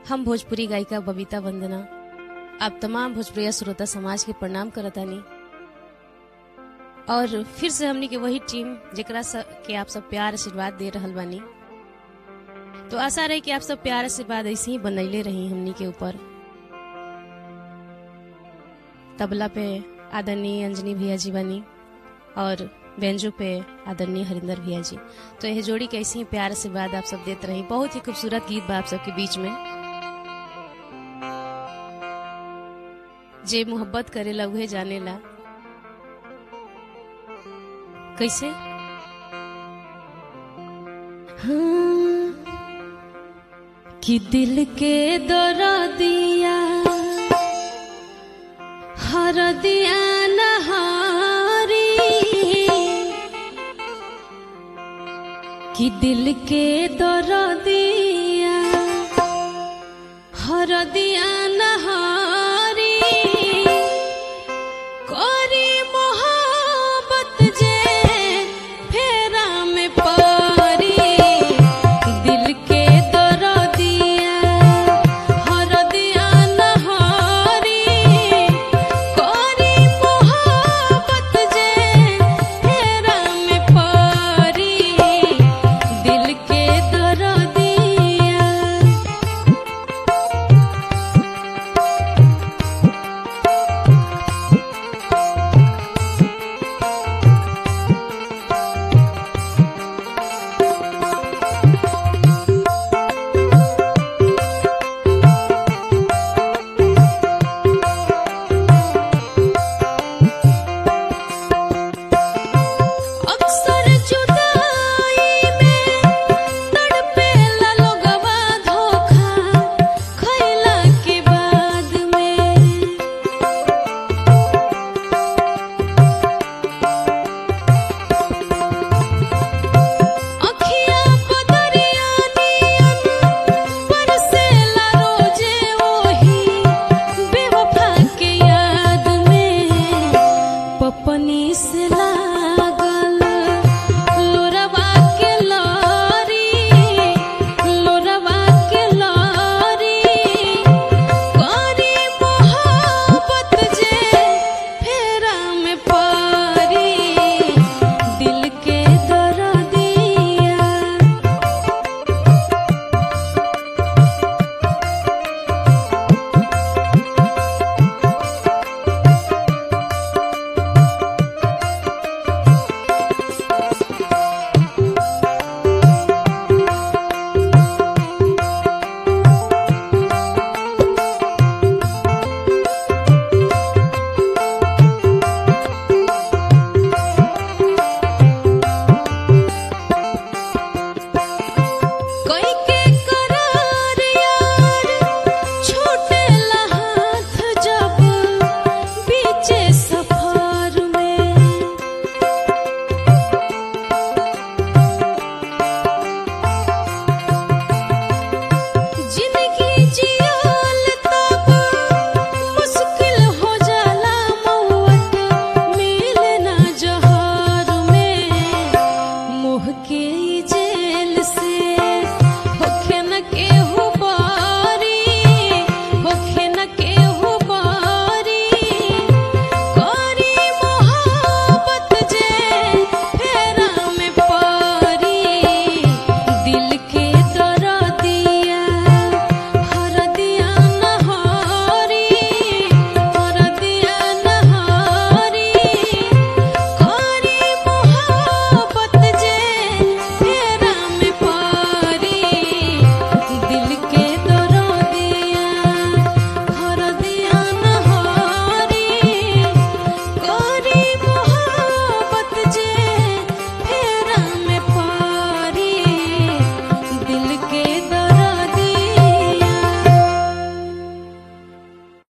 हम भोजपुरी गायिका बबीता वंदना आप तमाम भोजपुरिया श्रोता समाज के प्रणाम करतानी और फिर से हमनी के वही टीम जेकरा स- के आप सब प्यार आशीर्वाद दे रहल बानी तो आशा रही कि आप सब प्यार आशीर्वाद ऐसे ही बनैले रही हमनी के ऊपर तबला पे आदरणीय अंजनी भैया जी बानी और बेंजो पे आदरणीय हरिंदर भैया जी तो यह जोड़ी के ऐसे ही प्यार आशीर्वाद आप सब देते रही बहुत ही खूबसूरत गीत बा आप सबके बीच में जे मोहब्बत करेला उहे जानेला कैसे हाँ, कि दिल के दौरा दिया हर दिया नहारी कि दिल के दौरा दिया हर दिया